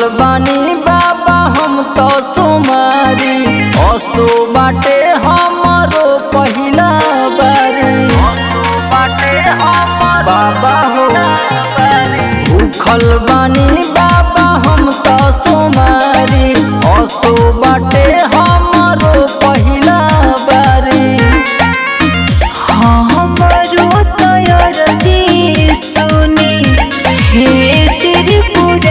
बानी बाबा हम तो सुमारी असो बाटे हमरो पहिला बारी बाबा हो भूखल बानी बाबा हम तो सुमारी असो बाटे हमरो पहिला बारी हमरो तयर जी सुनी हे त्रिपुरारी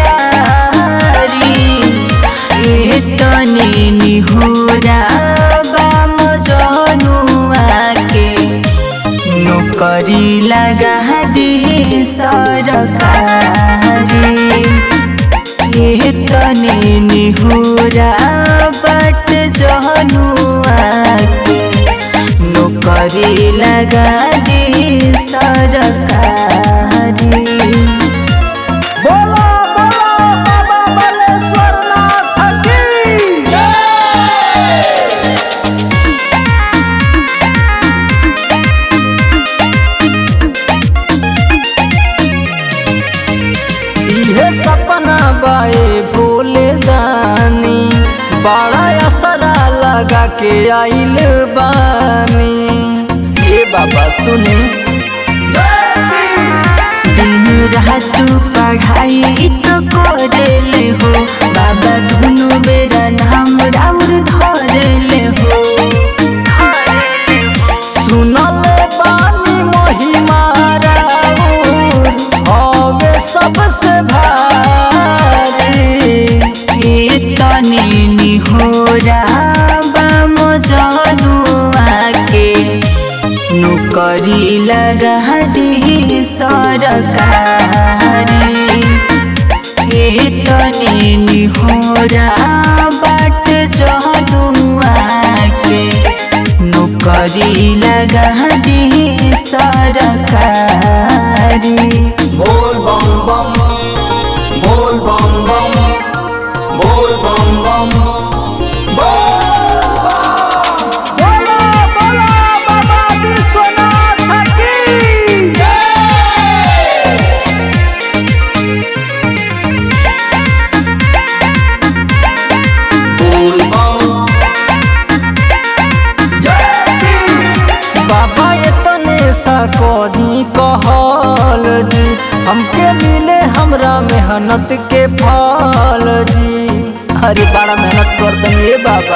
हे तनी निहोरा बाम जनुआ के नौकरी लगा दी सरकारी ये तनी निहुरा बट जहनुआ के नौकरी लगा दी सरकारी बोला बोला बाबा बालेश्वर नाथ की इहे सपना बाए भोले दानी बड़ा असरा लगा के आइल बानी हे बाबा सुनी दिन रात पढ़ाई तो करेले हो बाबा दुनु बेरा नाम राउर धरेले हो सुनल बानी महिमा राउर हवे सबसे भारी ये तनी निहोरा बाम जनुआ के नौकरी लगा दी सरकारी ये तनी निहोरा बाट जनुआ के नौकरी लगा दी सरकारी बोल बम बम बोल बम बम बोल बम बम बोला बोला बाबा विश्वनाथ की बोल बम बाबा इतने सा कदी कहल जी हमके मिले हमरा मेहनत के फल जी अरे बड़ा मेहनत कर दे बाबा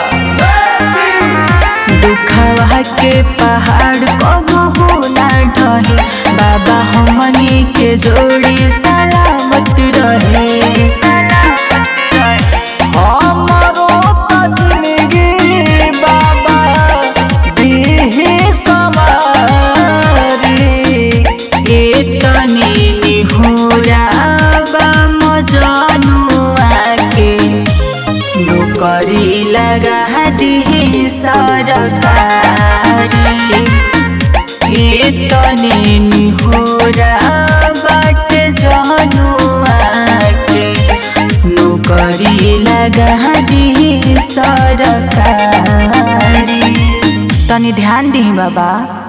दुखवा के पहाड़ कबो हो ना ढहे बाबा हमनी के जोड़ी सलामत रहे हमारो त जिंदगी बाबा दीही समारी ए तनी निहोरा बाम जनुआ के नौकरी लगा दी सरकारी ए तनी निहोरा बाट जनुआ के नौकरी लगा दी सरकारी तनी ध्यान दी बाबा